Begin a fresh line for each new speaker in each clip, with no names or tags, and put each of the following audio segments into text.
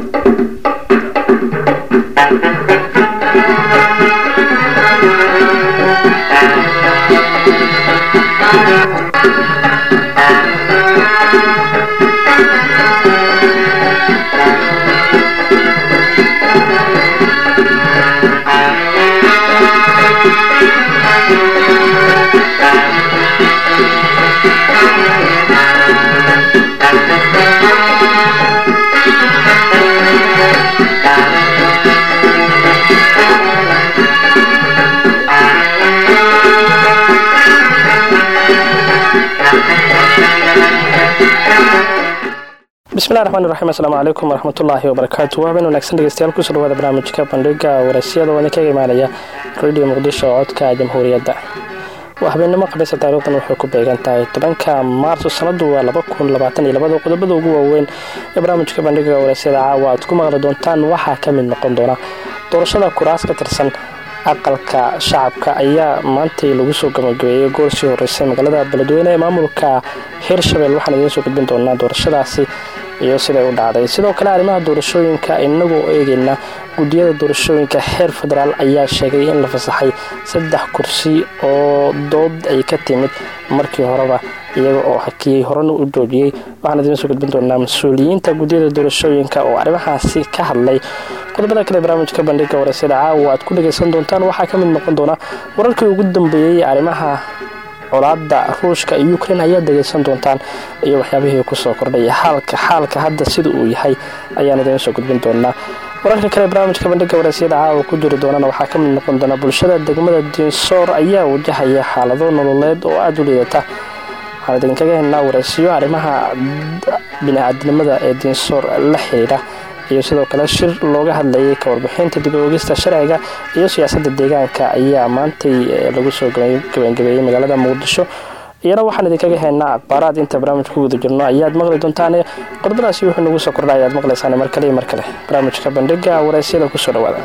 bismillahi raxmaan iraxiim assalaamu calaykum waraxmatullaahi wabarakaatu waaban wanaagsan dhegeystayaal kusoo dhawaada barnaamijka bandhiga waraysyada oo idinkaga imaanaya radio muqdisho oo codka jamhuuriyadda waa habeenimo khamiisa taariikhdan waxay ku beegan tahay tobanka maarso sanadu waa laba kun labaatan iyo labada qodobada ugu waaweyn ee barnaamijka bandhiga waraysyada caawa aad ku maqli doontaan waxaa ka mid noqon doona doorashada kuraas ka tirsan aqalka shacabka ayaa maantay lagu soo gabagabeeyey goor sii horeysay magaalada beledweyne ee maamulka hirshabelle waxaan idiin soo gudbin doonaa doorashadaasi iyo siday u dhacday sidoo kale arrimaha doorashooyinka inagoo eegayna guddiyada doorashooyinka heer federaal ayaa sheegay in la fasaxay saddex kursi oo dood ay ka timid markii horeba iyaga oo hakiyey horena u joojiyey waxaan idiin soo gudbin doonaa mas-uuliyiinta guddiyada doorashooyinka oo arrimahaasi ka hadlay qodobada kale barnaamijka bandhiga waraysyada caawa aad ku dhagaysan doontaan waxaa ka mid noqon doona wararkii ugu dambeeyey arrimaha colaada ruushka iyo ukrein ayaad dhegaysan doontaan iyo waxyaabihii kusoo kordhay xaalka xaalka hadda sida uu yahay ayaan idiin soo gudbin doonaa wararka kale barnaamijka bandhiga waraysyada caawa ku jiri doonana waxaa ka mid noqon doona bulshada degmada diinsoor ayaa wajahaya xaalado nololeed oo aada u liidata waxaan idinkaga helnaa waraysiyo arrimaha bini-aadnimada ee diinsoor la xiriira iyo sidoo kale shir looga hadlayay ka warbixinta dib oogista sharciga iyo siyaasadda deegaanka ayaa maantay lagu soo gabangabeeyey magaalada muqdisho iyana waxaan idinkaga haynaa akhbaaraad inta barnaamijka ku guda jirno ayaad maqli doontaan qodobadaasi wuxuu nagu soo kordha ayaad maqlaysaan mar kale iyo mar kale barnaamijka bandhiga waraysyada kusoo dhawaada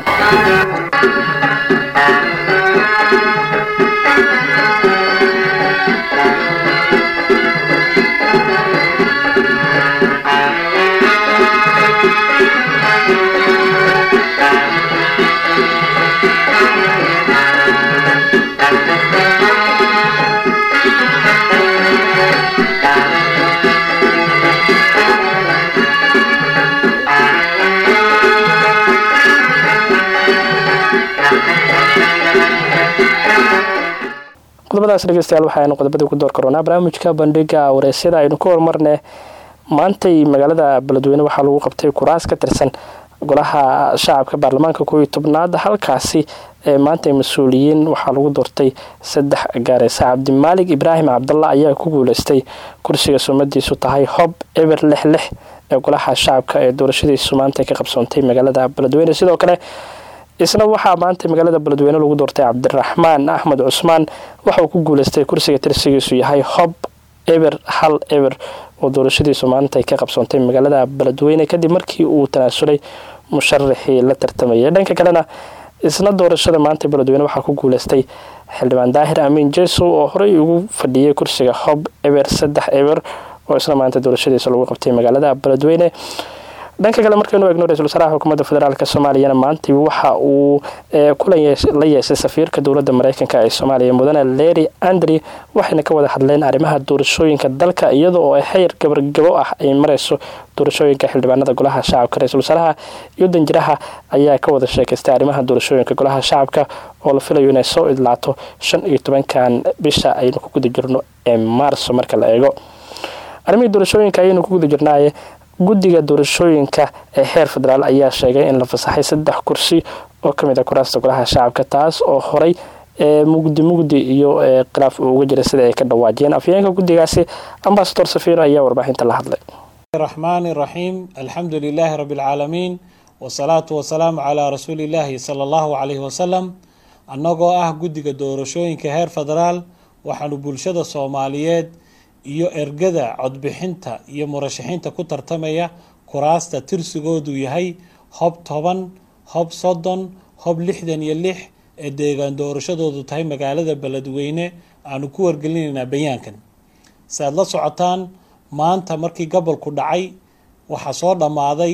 qodobadaas dhegeystayaal waxaaynu qodobadii ku door karoonaa barnaamijka bandhiga wareysyada aynu ku horumarne maantay magaalada beledweyne waxaa lagu qabtay kuraas ka tirsan golaha shacabka baarlamaanka kooiyo tobnaad halkaasi ee maantay mas-uuliyiin waxaa lagu doortay saddex gaareysa cabdimaalig ibraahim cabdalla ayaa ku guuleystay kursiga sumadiisu tahay hob eber lix lix ee golaha shacabka ee doorashadiisu maanta ka qabsoontay magaalada beledweyne sidoo kale isna waxaa maanta magaalada beledweyne lagu doortay cabdiraxmaan axmed cusmaan waxauu ku guuleystay kursiga tirsigiisu yahay hob eber hal eber oo doorashadiisu maanta ka qabsoontay magaalada beledweyne kadib markii uu tanaasulay musharaxii la tartamayay dhanka kalena isna doorashada maanta beledweyne waxaa ku guuleystay xildhibaan daahir amiin jesow oo horey ugu fadhiyay kursiga hob eber saddex eber oo isna maanta doorashadiisa lagu qabtay magaalada beledweyne dhanka kale markaynu eegno ra-isul wasaaraha xukuumadda federaalk soomaaliyana maanta waxa uu kulan la yeeshay safiirka dowladda mareykanka ee soomaaliya mudane leri andri waxayna ka wada hadleen arrimaha doorashooyinka dalka iyada oo xeyr gabargabo ah ay mareyso doorashooyinka xildhibaanada golaha shacabka ra-isul wasaaraha iyo danjiraha ayaa ka wada sheekaystay arrimaha doorashooyinka golaha shacabka oo la filayo inay soo idlaato shan iyo tobankan bisha aynu ku guda jirno ee maarso marka la eego arrimihii doorashooyinka ayaynu ku guda jirnaaye guddiga doorashooyinka ee heer federaal ayaa sheegay in la fasaxay saddex kursi oo kamid a kuraasta golaha shacabka taas oo horay mugdi mugdi iyo khilaaf uu uga jiray sida ay ka dhawaajiyeen afyeenka guddigaasi ambasador safiino ayaa warbaaxinta la hadlay
raxmaan raxiim alxamdu lilaahi rabi alcaalamiin wasalaatu wasalaamu calaa rasuulillaahi sala allahu calayhi wasalam annagoo ah guddiga doorashooyinka heer federaal waxaanu bulshada soomaaliyeed iyo ergada codbixinta iyo murashaxiinta ku tartamaya kuraasta tirsigoodu yahay hob toban hob soddon hob lixdan iyo lix ee deegaan doorashadoodu tahay magaalada beledweyne aanu ku wargelinaynaa bayaankan si aad la socotaan maanta markii gobolku dhacay waxaa soo dhammaaday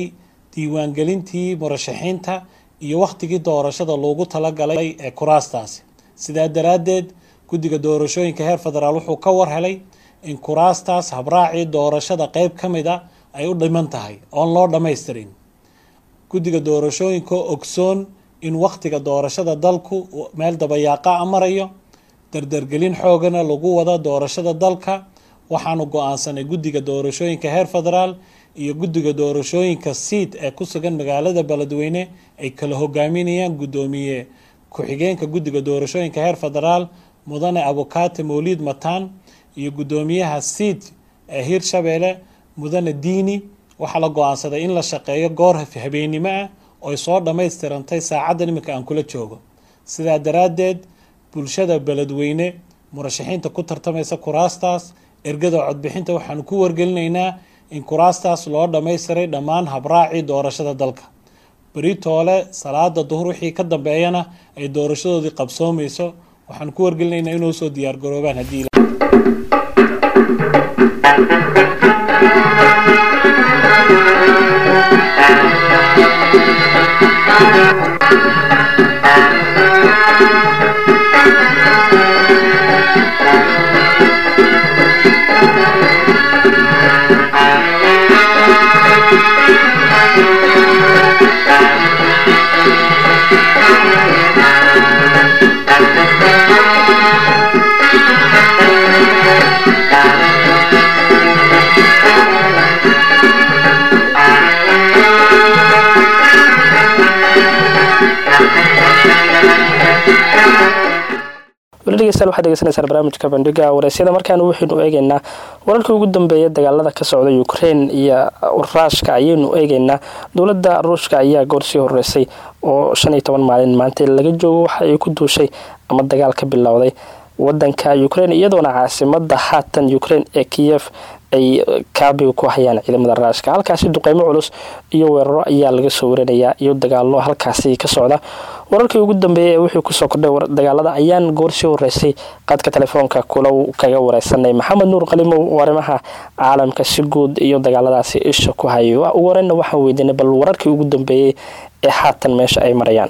diiwaangelintii murashaxiinta iyo wakhtigii doorashada loogu talagalay ee kuraastaasi sidaa daraaddeed guddiga doorashooyinka heer federaal wuxuu ka war helay in kuraastaas habraacii doorashada qeyb ka mid a ay u dhiman tahay oon loo dhammaystirin guddiga doorashooyinka ogsoon in wakhtiga doorashada dalku meel dabayaaqa a marayo dardargelin xoogana lagu wada doorashada dalka waxaanu go-aansanay guddiga doorashooyinka heer federaal iyo guddiga doorashooyinka siid ee ku sugan magaalada beledweyne ay kala hogaaminayaan guddoomiye ku-xigeenka guddiga doorashooyinka heer federaal mudane abukaate mawliid mataan iyo guddoomiyaha siid ee hirshabeelle mudane diini waxaa la go-aansaday in la shaqeeyo goor habeennimo ah ooy soo dhammaystirantay saacaddan iminka aan kula joogo sidaa daraaddeed bulshada beledweyne murashaxiinta ku tartamaysa kuraastaas ergada codbixinta waxaanu ku wargelinaynaa in kuraastaas loo dhammaystiray dhammaan habraacii doorashada dalka beritoole salaada duhur wixii ka dambeeyana ay doorashadoodii qabsoomayso waxaanu ku wargelinaynaa inuu soo diyaargaroobaan haddii
weli dhegeystayaal waxaad degeysanaysaan barnaamijka bandhiga wareysyada markaanu waxaynu eegeynaa wararkii ugu dambeeya dagaalada ka socda ukrein iyo ruushka ayaynu eegeynaa dowladda ruushka ayaa goor sii horeysay oo shan iyo toban maalin maanta laga joogo waxa ay ku duushay ama dagaal ka bilowday wadanka ukrein iyadoona caasimada haatan ukrein ee kiyef ay kaabiga ku hayaan ciidamada raashka halkaasi duqeymo culus iyo weeraro ayaa laga soo warinayaa iyo dagaalo halkaasi ka socda wararkii ugu dambeeyay ee wixii kusoo kordhay dagaalada ayaan goorsii horeysay qadka telefoonka kula kaga wareysanay maxamed nuur qalimow arrimaha caalamka si guud iyo dagaaladaasi isha ku hayay ugu horeyna waxaan weydiinay bal wararkii ugu dambeeyey ee haatan meesha ay marayaan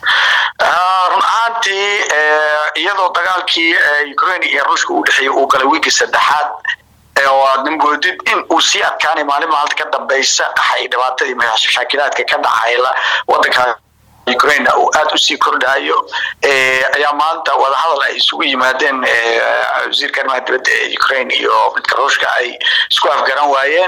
run ahaantii iyadoo dagaalkii ukraine iyo ruushka u dhexeeyay uu galay wiigii saddexaad oo aad moodid in uu sii adkaanay maalin maalinta ka dambaysa qaxay dhibaatadii mashaakilaadka ka dhacay wadanka ukraine uu aada usii kordhayo ayaa maanta wadahadal ay isugu yimaadeen wasiirka arrimaha dibadda ee ukraine iyo midka ruushka ay isku afgaran waayeen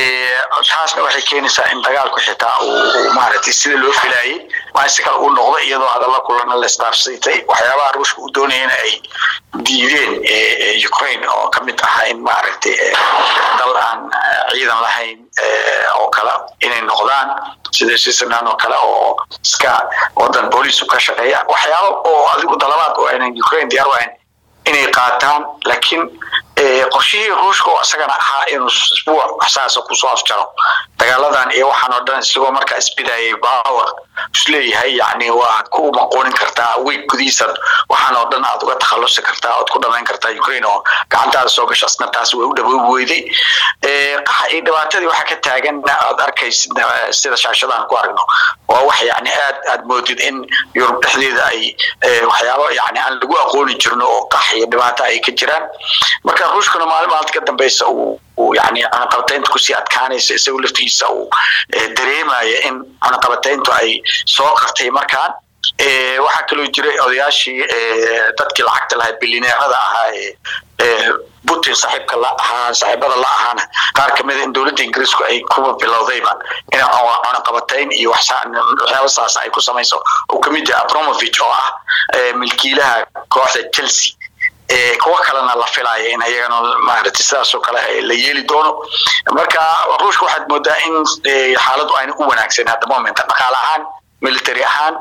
taasna waxay keenaysaa in dagaalku xitaa uu maaragtay sida loo filayay si kale uu noqdo iyadoo hadalla kulana la isdaafsitay waxyaabaha ruushka uu doonayana ay diideen ukraine oo kamid ahaa in maaragtay dal aan ciidan lahayn oo kale inay noqdaan sida switzerland oo kale oo iska wadan booliis ka shaqeeya waxyaaba oo adigu dalabaad oo aynan ukraine diyaar wahayn inay qaataan laakiin qorshihii ruushka oo isagana ahaa inuu isbuuc saasa kusoo afjaro dagaaladan iyo waxaan oo dhan isagoo markaa isbidayay power isleeyahay yani waa ku maqoonin kartaa week gudihiisaad waxaan oo dhan aad uga takhalusi kartaa ood ku dhamayn kartaa ukraine oo gacantaada soo gasho asna taas way u dhawoobi weyday qaxa iyo dhibaatadii waxaa ka taagan aad arkaysid sida shaashadaan ku aragno waa wax yani aad aad moodid in yurub dhexdeeda ay waxyaabo yani aan lagu aqooni jirno oo qax iyo dhibaato ay ka jiraan marka ruushkuna maalin maalinta ka dambeysa uu yani cunaqabataynta kusii adkaanaysa isagoo laftigiisa uu dareemaya in cunaqabatayntu ay soo qartay markaan waxaa kaloo jiray odayaashii dadkii lacagta lahaa bilineerada ahaa ee putin saaxiibka la ahaa saaxiibada la ahaana qaar kamida in dowladda ingiriisku ay kuba bilowdayba in cunaqabatayn iyo waxyaaba saas ay ku samayso uu kamid yahay abramovich oo ah milkiilaha kooxda chelsea kuwo kalena la filaya in ayagana maaragtay sidaasoo kale la yeeli doono marka ruushka waxaad moodaa in xaaladdu ayna u wanaagsan hadda momenta dhaqaale ahaan military ahaan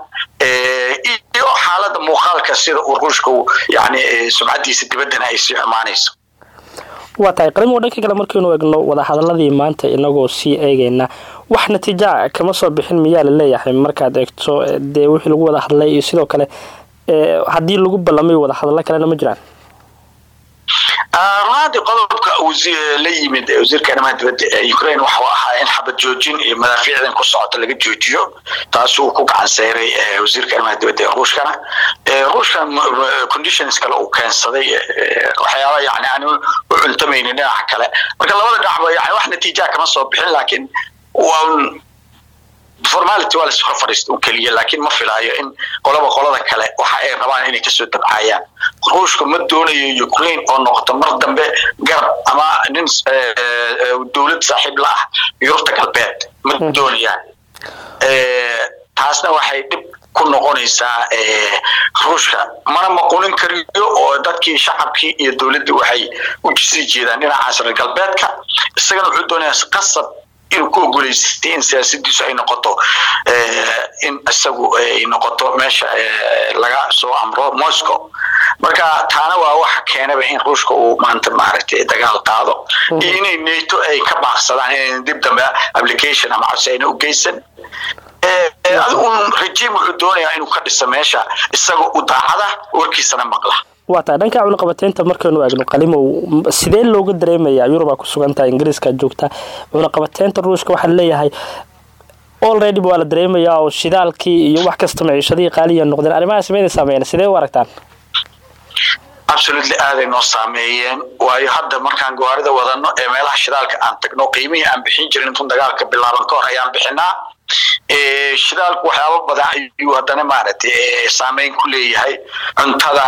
iyo xaaladda muuqaalka sida uu ruushka yani sumcadiisa dibaddana ay sii xumaanayso
waa tahay qalimo dhanka kale markaynu egno wadahadaladii maanta inagoo sii eegayna wax natiija kama soo bixin miyaa la leeyahay markaad eegto dee wixii lagu wada hadlay iyo sidoo kale haddii lagu ballamay wadahadallo kalena ma jiraan
runaantii qodobka la yimid wasiirka arrimaha dibadda ee ukraine waxa ahaa in xabad joojin iyo madaafiicdan ku socota laga joojiyo taasuu ku gacan seyray wasiirka arrimaha dibadda ee ruushkana ruushkan conditions kale uu keensaday waxyaaba yani aan u cuntamaynin dhinaca kale marka labada dhinacba yani wax natiijaa kama soo bixin laakiin waa formality waa lasoo fadhiista un keliya laakiin ma filaayo in qolaba qolada kale waxa ay rabaan inay kasoo dabcaayaan ruushka ma doonayo ukraine oo noqoto mar dambe garab ama nin dowlad saaxiib la ah yurubta galbeed ma doonayaan taasna waxay dhib ku noqonaysaa ruushka mana maqunin kariyo oo dadkii shacabkii iyo dowladdii waxay u sii jeedaan dhinacaas reer galbeedka isagana wuxuu doonayaa qasab inuu ku ogoleysatay in siyaasadiisu ay noqoto in isagu ay noqoto meesha laga soo amro moscow marka taana waa waxa keenaba in ruushka uu maanta maaragtay dagaal qaado iyo inay nato ay ka baaqsadaan inayn dib dambe application ama codsi ayna u geysan adigun regime wuxuu doonayaa inuu ka dhiso meesha isaga u daacada warkiisana maqla
waa tahay dhanka cunaqabateynta markaynu eegno qalimow sidee looga dareemayaa yurub aa ku sugan tahay ingiriiska joogta cunaqabateynta ruushka waxaa leeyahay already waa la dareemayaa oo shidaalkii iyo wax kasta maciishadihii qaaliya noqdeen arrimahaas mayna saameeyeen sidee u aragtaan
absolutely aaday noo saameeyeen waayo hadda markaan gawaarida wadano ee meelaha shidaalka aan tagno qiimihii aan bixin jirin intun dagaalka bilaaban ka hor ayaan bixinaa shidaalku waxyaaba badan ayuu haddana maaragtay saameyn ku leeyahay cuntada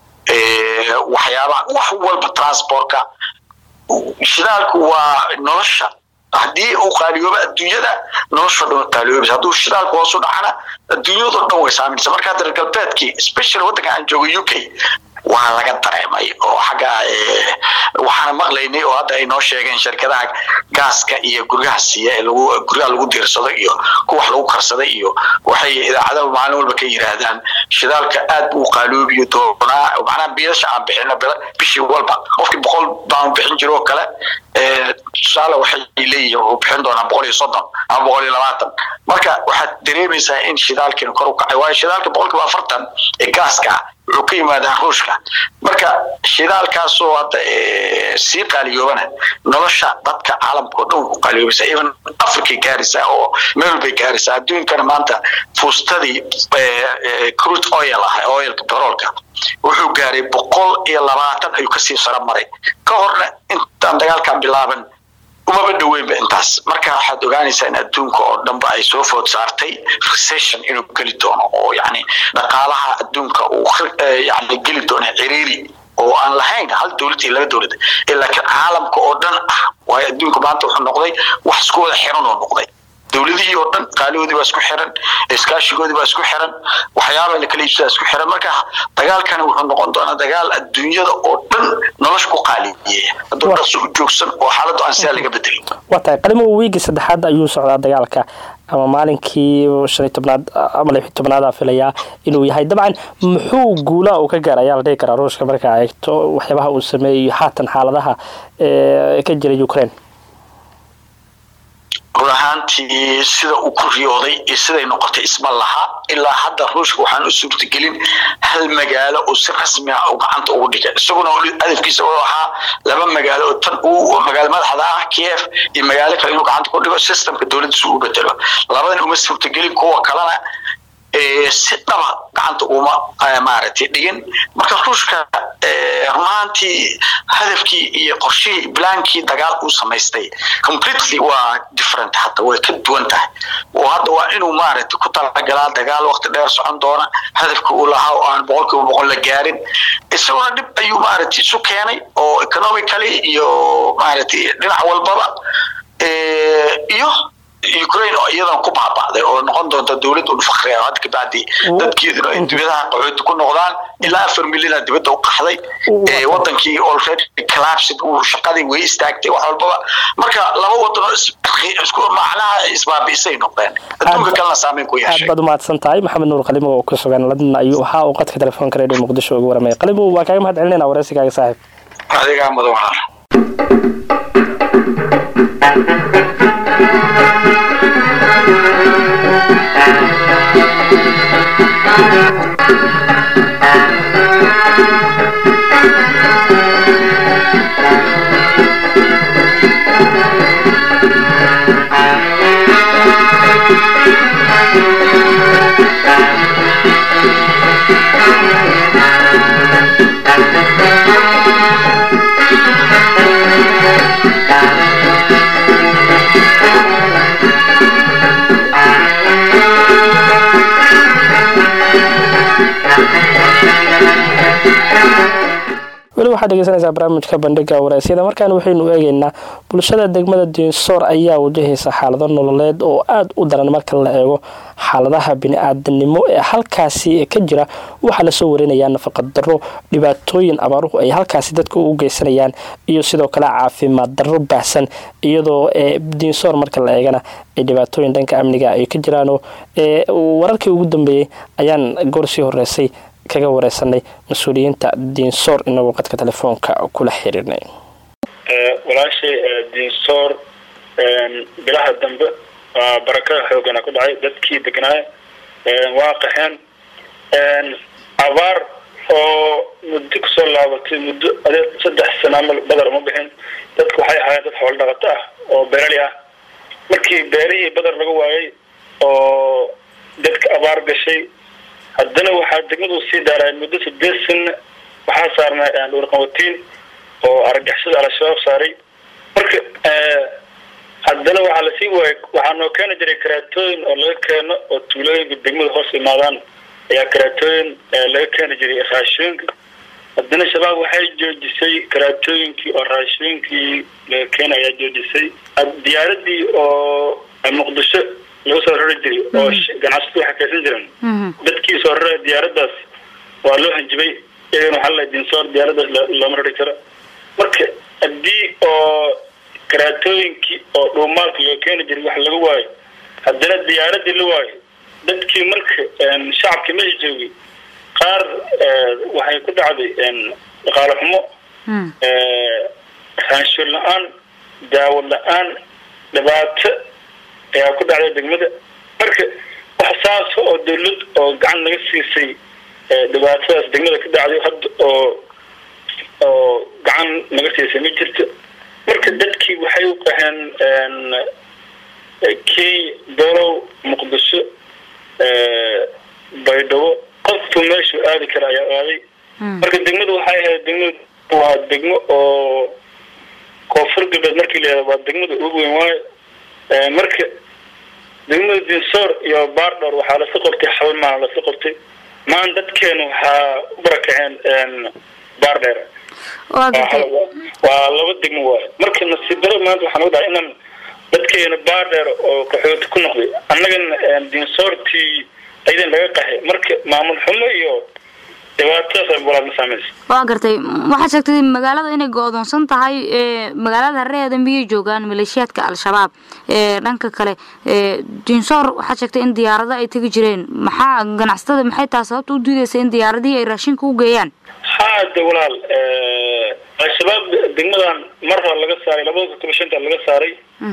waxyaaba wax walba transportka shidaalku waa nolosha haddii uu qaaliyooba adduunyada nolosho dhan qaaliyoobaysa hadduu shidaalku hoos u dhacana adduunyadoo dhan way saamaysa marka hadda reer galbeedkii special waddanka aan joogo u k waa laga dareemay oo xagga waxaana maqlaynay oo hadda ay noo sheegeen shirkadaha gaaska iyo guryaha siiya ee lagu guryaha lagu diirsado iyo kuwax lagu karsaday iyo waxay idaacadaha maalin walba ka yiraahdaan shidaalka aad buu qaaloobiyo doonaa macnaha biilasha aan bixino bishii walba qofkii boqol baan bixin jiro oo kale tusaale waxay leeyihiin wuxuu bixin doonaa boqol iyo soddon ama boqol iyo labaatan marka waxaad dareemaysaa in shidaalkiina kor u kacay waayo shidaalka boqolkiiba afartan ee gaaska ah wuxuu ka yimaadaa ruushka marka shidaalkaasoo hadda sii qaaliyoobana nolosha dadka caalamka oo dhan ku qaaliyoobaysa even africay gaaraysaa oo meel walbay gaaraysaa adduunkana maanta fuustadii crude oil ah oilka petroolka wuxuu gaaray boqol iyo labaatan ayuu kasii saro maray ka horna intaan dagaalkan bilaaban umaba dhoweynba intaas marka waxaad ogaanaysaa in adduunka oo dhanba ay soo food saartay recession inuu geli doono oo yani dhaqaalaha adduunka uu yani geli doono ciriiri oo aan lahayn hal dowlad iyo laba dowlad laakiin caalamka oo dhan ah waayo adduunka maanta wuxuu noqday wax isku wada xiran oo noqday dowladihii oo dhan qaalihoodii baa isku xiran iskaashigoodii baa isku xiran waxyaaba la kala iibsadaa isku xiran marka dagaalkani wuxuu noqon doonaa dagaal adduunyada oo dhan nolosha ku qaaliyeeya hadduu dhaso u joogsan oo xaaladdu aan sidaa laga bedelin
waa tahay qalimo wiigii saddexaad ayuu socdaa dagaalka ama maalinkii shan iyo tobnaad ama lix iyo tobnaada filayaa inuu yahay dabcan muxuu guulaha uu ka gaara ayaa la dhihi karaa ruushka markaa eegto waxyaabaha uu sameeyey haatan xaaladaha ka jira ukraine
run ahaantii sida uu ku riyooday iyo siday noqotay isma laha ilaa hadda ruushka waxaan u suurtagelin hal magaalo oo si rasmi ah uu gacanta ugu dhigay isaguna hadafkiisa wuxuu ahaa laba magaalo oo tan uu magaalo madaxda ah kiev iyo magaalo kale inuu gacanta ku dhigo systemka dowladdiisa u bedelo labadan uma suurtagelin kuwa kalena si dhaba gacanta uma maaragtay dhigin marka ruushka runaantii hadafkii iyo qorshihii blaankii dagaal uu samaystay completely waa different hadda way ka duwan tahay oo hadda waa inuu maaragtay ku talagalaa dagaal waqti dheer socon doona hadafka uu lahaa oo aan boqolkiiba boqol la gaarin isaguna dhib ayuu maaragtay isu keenay oo economically iyo maaragtay dhinac walbaba iyo ukraine oo iyadan ku baaba'day oo noqon doonta dowlad un fakri ah hadda kabacdi dadkeeduna ay dibadaha qaxooti ku noqdaan ilaa afar milyana dibadda u qaxday wadankii already collapsed uu shaqadii way istaagtay wax walbaba marka laba wadanoo isku macnaha isbaabi'isay noqdeen adduunka kalena saameyn ku yeeshay
aad baad umahadsan tahay maxamed nuur qalimo oo ku sugan ladna ayuu ahaa uu qadka telefoonka redio muqdisho uga waramaya qalimo waa kaaga mahad celinayna wareysigaaga saaxiib
adigaa mudan walaal
Thank you.
waxaad dhegeysanaysaa barnaamijka bandhiga wareysyada markaan waxaynu eegeynaa bulshada degmada diinsoor ayaa wajahaysa xaalado nololeed oo aada u daran marka la eego xaaladaha bini-aadanimo ee halkaasi ka jira waxaa lasoo warinayaa nafaqad darro dhibaatooyin abaaruhu ay halkaasi dadka u geysanayaan iyo sidoo kale caafimaad darro baahsan iyadoo diinsoor marka la eegana ay dhibaatooyin dhanka amniga ay ka jiraanoo wararkii ugu dambeeyey ayaan goor sii horeysay kaga wareysanay mas-uuliyiinta diinsoor inagoo qadka telefoonka kula xiriirnay
walaashay diinsoor bilaha dambe waa barakada xoogana ku dhacay dadkii degnaay waa qaxeen abaar oo muddo kusoo laabatay muddo adeed saddex sana amal badar uma bixin dadku waxay ahaayeen dad xoolo dhaqato ah oo beerali ah markii beerihii badar laga waayay oo dadka abaar gashay haddana waxaa degmadu sii daaray muddo sideed sana waxaa saarnay dhuurqawatiin oo argagixisada al-shabaab saaray marka haddana waxaa lasii waayay waxaa noo keeni jiray karaatooyin oo laga keeno oo tuulooyinka degmada hoos imaadaan ayaa karaatooyin laga keeni jiray raashooyinka haddana shabaab waxay joojisay karaatooyinkii oo raashooyinkii laga keena ayaa joojisay diyaaradii oo muqdisho lagu soo rari jiray oo ganacsatu waxay kaysan jiren dadkii soo rara diyaaradaas waa loo hanjibay iyagana waxaa la dinsoor diyaaradaas looma rari karo marka haddii oo karaatooyinkii oo dhuumaalka loo keeni jiray wax laga waayo haddana diyaaradii la waayo dadkii marka shacabkii meesha joogay qaar waxay ku dhacday dhaqaalo xumo raanshoon la-aan daawo la-aan dhibaato ayaa ku dhacday degmada marka wax saas oo dawlad oo gacan naga siisay dhibaatadaas degmada ka dhacday hadda oo oo gacan naga siisay ma jirto marka dadkii waxay u qaheen key dolow muqdisho baydhabo qofku meeshuu aadi kara ayaa aaday marka degmadu waxay ahayd degmadu waa degmo oo koonfur galbeed markii la yihahdo waa degmada ugu weyn waayo marka degmada dinsoor iyo baardhor waxaa lasla qortay xabal maana lasla qortay maan dadkeena waxaa u barakaceen baardheer waa laba degmo waayo marka nasiib daro maanta waxaa nagu dhahay inaan dadkeena baardheer oo qaxooti ku noqday annagana dinsoortii aydan laga qaxay marka maamul xumo iyo dhibaatadaas walaal ma saamaysa
waa gartay waxaad sheegtay magaalada inay go-doonsan tahay magaalada hareheeda miyay joogaan maleeshiyaadka al-shabaab dhanka kale dinsoor waxaad sheegtay in diyaarado ay tegi jireen maxaa ganacsatada maxay taha sababta u diideysa in diyaaradihii ay raashinka u geeyaan
ha de walaal al-shabaab degmadan mar hore laga saaray labada kun toban shanta laga saaray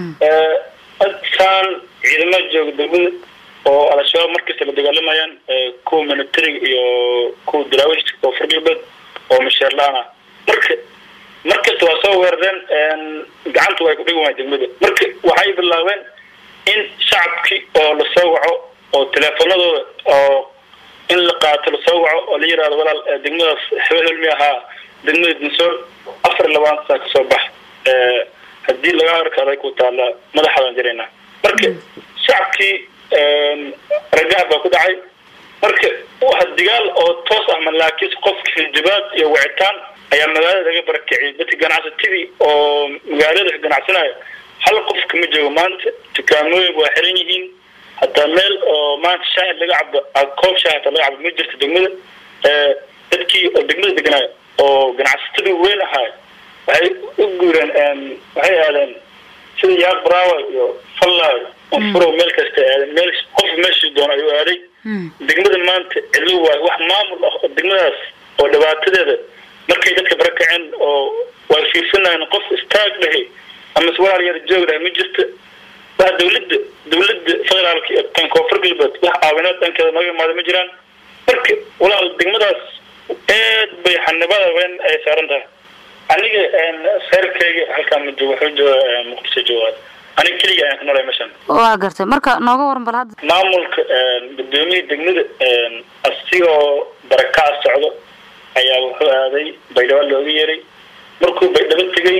saan ciidamada jooga degmada oo al-shabaab markasta la dagaalamayaan kuwa militariga iyo kuwa daraawiishka koonfur galbeed oo masheer la-aan ah marka markasta waa soo weerareen gacanta way ku dhigi waaya degmada marka waxay bilaabeen in shacabkii oo lasoo waco oo teleefonadooda oo in la qaato lasoo waco oo la yihahdo walaal degmadaas hebel helmi ahaa degmada dinsoor afar iyo labaatan saa kasoo bax haddii laga arkaday ku taala madaxadan jirayna marka shacabkii ragaha baa ku dhacay marka waa digaal oo toos ah malaakiis qofka hinjabaad iyo wicitaan ayaa magaalada laga barakiciyay dadka ganacsatadii oo magaalada ka ganacsanaya hal qof kama joogo maanta dukaamooyin waa xiran yihiin hataa meel oo maanta shaahid laga cabo koob shaah hataa laga cabo ma jirto degmada dadkii oo degmada deganaayo oo ganacsatadii weyn ahaay waxay u guureen waxay aadeen sida yaaq braawa iyo fallay furo meel kasta aadeen meel qof meeshii doono ayuu aaday degmada maanta cidlo waay wax maamul ah oo degmadaas oo dhibaatadeeda markay dadka barakaceen oo way fiirsanayeen qof istaag dhahay ama walaal yar joog dhahay ma jirto wax dawladda dawladda federaalka iyo tan koonfur galbeed wax caawinaad dhankeeda naga imaada ma jiraan marka walaal degmadaas aad bay xanibada weyn ay saaran tahay aniga reerkayga halkaan ma joogo wuxuu jooga muqdisho joogaa aniga keliga ayaan ku noolay meeshan
waa gartay marka nooga waran bal hadda
maamulka gudoomiyii degmada asigoo barakaca socdo ayaa wuxuu aaday baydhabo looga yeeray markuu baydhabo tegay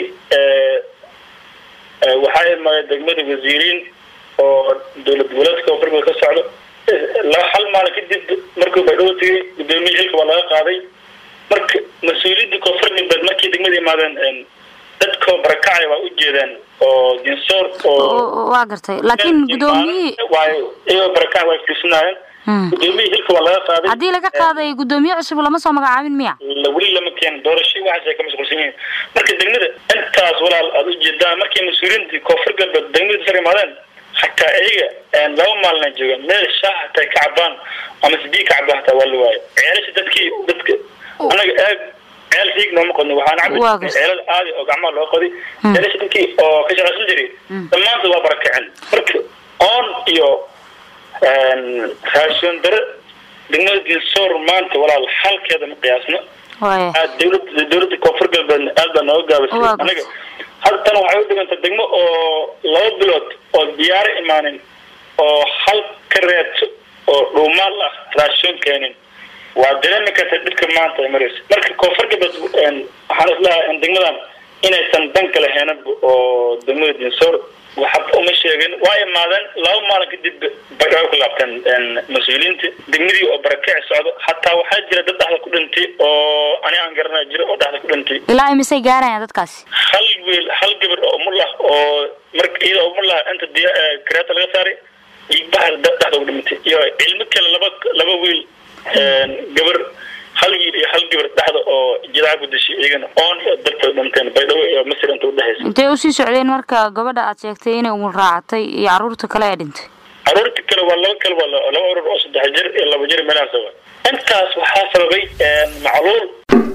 waxaa imaaday degmada wasiiriin oo dowlad goboleedka koonfurga ka socdo hal maalin kadib markuu baydhabo tegay gudoomiyii xilka waa laga qaaday marka mas-uuliyaddii koonfur galbeed markii degmada imaadeen dadkoo barakacay waa u jeedeen oo dinsoor oo
waa gartay laakiin gudoomiyihii
iyagoo barakacay waa fiirsanaayeen gudoomiyihii hilka waa laga qaaday
haddii laga qaaday gudoomiye cusub lama soo magacaabin miya
weli lama keenin doorasho waxaas ay ka mashquulsan yihiin marka degmada intaas walaal aada u jeedaan markii mas-uuliyiintii koonfur galbeed degmada sar imaadeen hataa iyaga laba maalina joogaan meel shaah hataa ka cabaan ama sibii ka cabaan hataa waa la waayo ceelasha dadkii dadka anaga eeg ceel siig nooma qodno waxaan cabi ceelal aadi oo gacmaha loo qoday ceelasha dadkii oo ka shaqaysan jiray dhammaantood waa barakaceen marka oon iyo raashin dare degmada dinsoor maanta walaal halkeeda ma qiyaasno dowlada dowladda koonfur galbeedna aad baa nooga gaabisay anaga hadda tan waxay u dhiganta degmo oo laba bilood oo diyaaro imaanin oo hal ka reebto oo dhuumaal ah raashin keenin waa dareemi karta dhibka maanta ay marayso marka koonfur galbeed waxaan islahaa in degmadan inaysan danka laheenaba oo degmada dinsoor waxba uma sheegin waa imaadeen laba maalin kadib bay ku laabteen mas-uuliyiinta degmadii oo barakici socdo hataa waxaa jira dad dhexda ku dhintay oo ani aan garanaya jira oo dhexda ku dhintay
ilaa imisay gaarayaan dadkaasi
hal wiil hal gabar oo umul ah oo marka iyada umul ah inta diya kareeta laga saaray dhiigbaha dhexda ku dhimatay iyo cilmo kale laba laba wiil gabar hal wiil iyo hal gabar dhexda oo jidaca ku dishay iyagana oon iyo darta dhinteen baydhabo iyo masir inta udhexaysa
intay usii socdeen marka gabadha aad sheegtay inay umul raacatay iyo caruurta kale ee dhintay
caruurta kale waa laba kale waa laba urur oo saddex jir iyo laba jir meelahaas wa intaas waxaa sababay macluul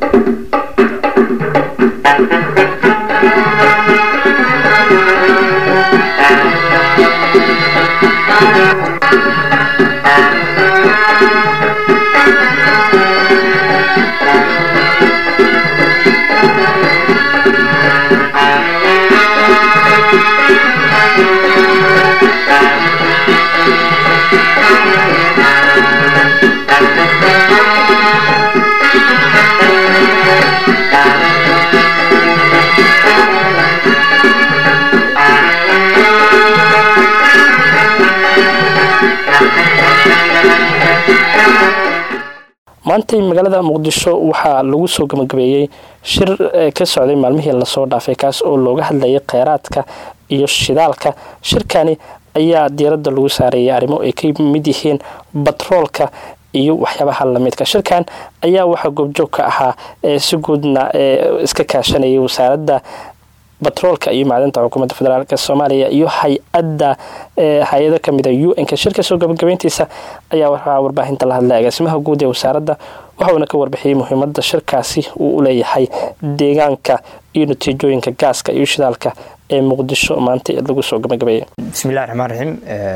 maantay magaalada muqdisho waxaa lagu soo gabagabeeyey shir ka socday maalmihii lasoo dhaafay kaas oo looga hadlayay kheyraadka iyo shidaalka shirkani ayaa diiradda lagu saareeyay arrimo ay ka mid yihiin batroolka iyo waxyaabaha lamidka shirkan ayaa waxaa goobjoog ka ahaa si guudna iska kaashanayay wasaaradda batroolka iyo macdanta xukuumadda federaalk soomaaliya iyo hay-adda hay-ado kamida u n-ka shirka soo gabagabeyntiisa ayaa waxaa warbaahinta la hadlay agaasimaha guud ee wasaaradda waxauna ka warbixiyey muhiimada shirkaasi uu u leeyahay deegaanka iyo natiijooyinka gaaska iyo shidaalka ee muqdisho maanta lagu soo gabagabeeyay
bismillahi raxmaan raxiim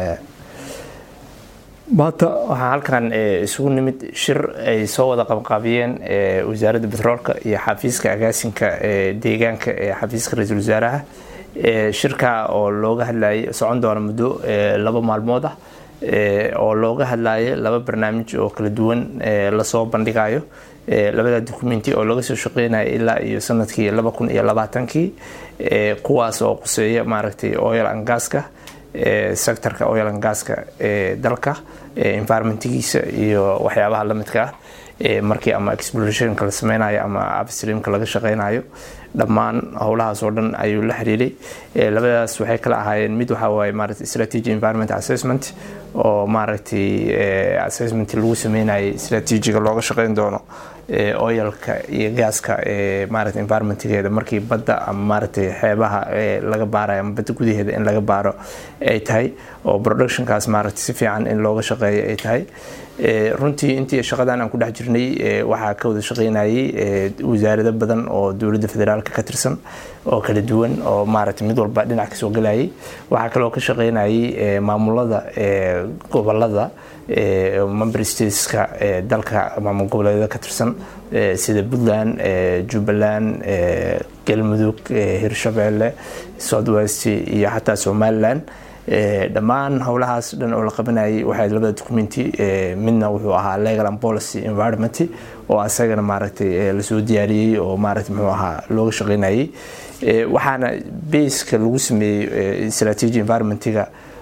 maanta waxaa halkan isugu nimid shir ay soo wada qabqaabiyeen wasaaradda betroolka iyo xafiiska agaasinka deegaanka ee xafiiska ra-iisul wasaaraha shirka oo looga hadlayay socon doona muddo laba maalmood ah oo looga hadlayo laba barnaamij oo kala duwan lasoo bandhigayo labada documenti oo laga soo shaqeynaya ilaa iyo sanadkii laba kun iyo labaatankii kuwaas oo quseeya maaragtay oil and gaska sectorka oil and gaska ee dalka environmentigiisa iyo waxyaabaha lamidka ah markii ama explorationka la sameynayo ama upstreamka laga shaqeynayo dhammaan howlahaas oo dhan ayuu la xiriiray labadaas waxay kala ahaayeen mid waxaa waaye maaragtay strategy environment assessment oo maaragtay assessment lagu sameynayay strategiga looga shaqeyn doono oyalka iyo gaaska maarata environmentgeeda markii badda ama maaragtay xeebaha laga baarayo ama badda gudaheeda in laga baaro ay tahay oo productionkaas maaragtay si fiican in looga shaqeeyo ay tahay runtii intii shaqadan aan ku dhex jirnay waxaa ka wada shaqeynayay wasaarado badan oo dowladda federaalka ka tirsan oo kala duwan oo maaragtay mid walba dhinac kasoo galayay waxaa kaloo ka shaqeynayay maamulada gobolada member stateska dalka maamul goboleedyada ka tirsan sida puntland jubbaland galmudug hirshabeelle southwest iyo xataa somalilan dhammaan howlahaas dhan oo la qabanayay waxay labada documenti midna wuxuu ahaa legal and policy environment oo asagana maaragtay lasoo diyaariyey oo maaragtay muxuu ahaa looga shaqeynayay waxaana baska lagu sameeyey strategy environmentiga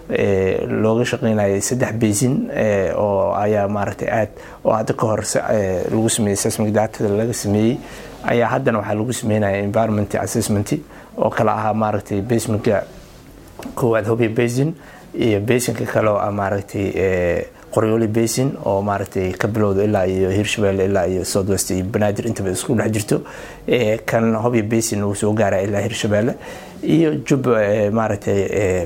looga shaqeynayay saddex basin oo ayaa maaragtay aad oo hadda ka hor lagu sameeyey seismic datada laga sameeyey ayaa haddana waxaa lagu sameynaya environment assessment oo kale ahaa maaragtay basementka koowaad hobia basin iyo basinka kale oo ah maaragtay qoryooli basin oo maaragtay ka bilowda ilaa iyo hirshabelle ilaa iyo southwest iyo banaadir intaba isku dhex jirto kan hobia basin uu soo gaara ilaa hirshabelle iyo jub maaragtay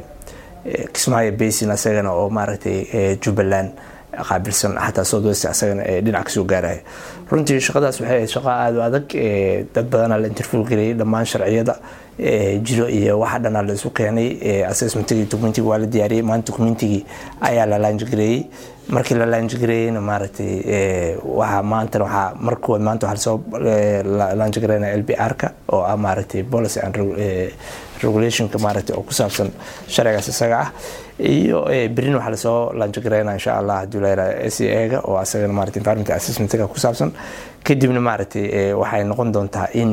kismaayo basin asagana oo maaragtay jubbaland qaabilsan xataa southwest asagana dhinac kasoo gaaraya runtii shaqadaas waxay ahayd shaqo aada u adag dad badanaa la interview gareeyay dhammaan sharciyada jiro iyo waxa dhanaa la isu keenay assessmentigii documentigii waa la diyaariyey maanta documentigii ayaa la laanjgareeyey markii la laanjgareeyeyna maaragtay waxaa maanta waxaa markood maanta waxaa lasoo laanjgareynaya l b r-ka oo ah maaragtay policy and regulationka maaragtay oo ku saabsan sharcigaas isaga ah iyo berin waxaa lasoo laanjgareynaya insha allah haddii la yiraahdo s a ga oo asagana maaragtay environment assessmentiga ku saabsan kadibna maaragtay waxay noqon doontaa in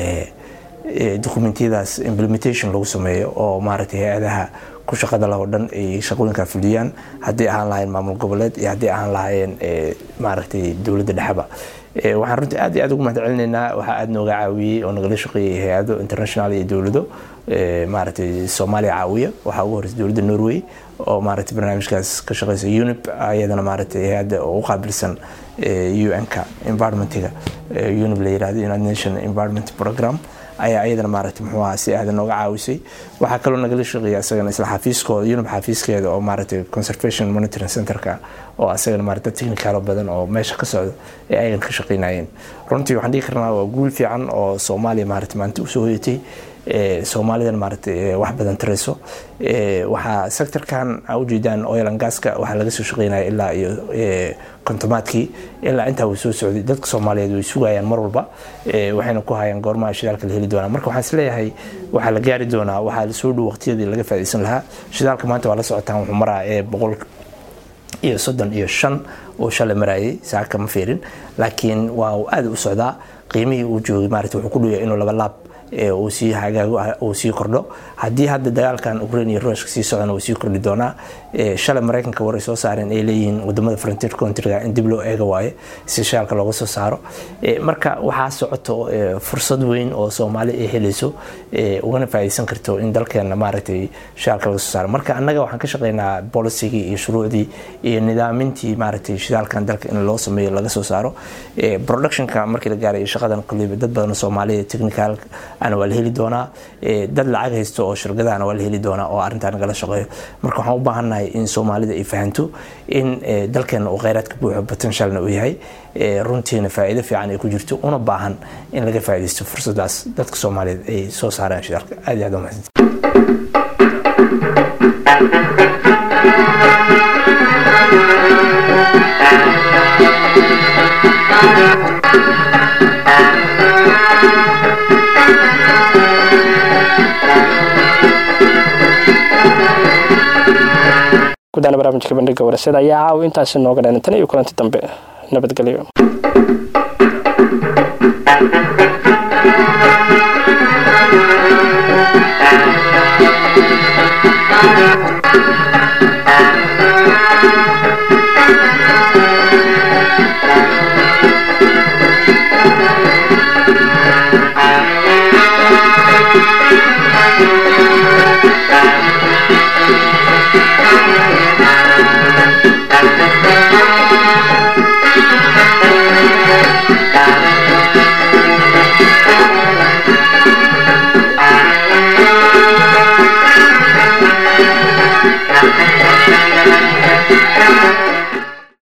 documentiyadaas implementation lagu sameeyo oo maaragtay hay-adaha ku shaqada lah oo dhan ay shaqooyinkaa fuliyaan haddii ahaan lahayn maamul goboleed iyo haddii ahaan lahaayeen maaragtay dowladda dhexeba waxaan runtii aad iyo aad ugu mahad celinaynaa waxaa aad nooga caawiyey oo nagala shaqeeyay hay-ado international iyo dowlado maaragtay soomaaliya caawiya waxaa ugu horeysa dowladda norway oo maaragtay barnaamijkaas ka shaqeysa unip iyadana maaragtay hay-adda oo u qaabilsan un-ka environmentiga unip la yirahdo united nation environment program ayaa iyadana maaragtay muxuu ahaa si aada nooga caawisay waxaa kaloo nagala shaqeeya isagana isla xafiiskooda unib xafiiskeeda oo maaragtay conservation monitoring centerka oo asagana maaragtay technical badan oo meesha ka socda ee ayagan ka shaqeynayeen runtii waxaan dhihi karnaa waa guul fiican oo soomaaliya maaragtay maanta usoo hoyatay soomaalidan maaragtay wax badan tarayso waxaa sectorkan a ujeedaan oil and gaska waxaa laga soo shaqeynaya ilaa iyo kontomaadkii ilaa intaa uu soo socday dadka soomaaliyeed way sugayaan mar walba waxayna ku hayaan goormaha shidaalka la heli doonaa marka waxaan isleeyahay waxaa la gaari doonaa waxaa lasoo dhow waqtiyadii laga faa'iidaysan lahaa shidaalka maanta waa la socotaan wuxuu maraa ee boqol iyo soddon iyo shan oo shalay marayay saaka ma fiirin laakiin waa aada u socdaa qiimihii uu joogay maarata wuxuu ku dhawaya inuu laba laab uu sii hagaago uu sii kordho haddii hadda dagaalkan ukraine iyo ruushka sii socdana uu sii kordhi doonaa shalay maraykanka war ay soo saareen ay leeyihiin wadamada frontier countryga in dib loo eega waaye si shaalka looga soo saaro marka waxaa socoto fursad weyn oo soomaali ay helayso ugana faa'iidaysan karto in dalkeena maaragtay shaalka laga soo saaro marka annaga waxaan ka shaqeynaa policygii iyo shuruucdii iyo nidaamintii maaragtay shidaalkan dalka in loo sameeyo laga soo saaro productionka markii la gaaray shaqadan kulliba dad badan oo soomaaliya technical ana waa la heli doonaa dad lacag haysto oo shirkadahana waa la heli doonaa oo arrintaa nagala shaqeeyo marka waxaan u baahannahay in soomaalida ay fahanto in dalkeena uu kheyraadka buuxo potentialna uu yahay runtiina faa'iido fiican ay ku jirto una baahan in laga faa'iidaysto fursadaas dadka soomaaliyeed ay soo saaraan shidaalka aad iyo aad u mahadsanti
gudaana barnaamijka bandhiga warasada ayaa caawa intaasi nooga dhan tan iyo kulanti dambe nabadgelyo
Thank you.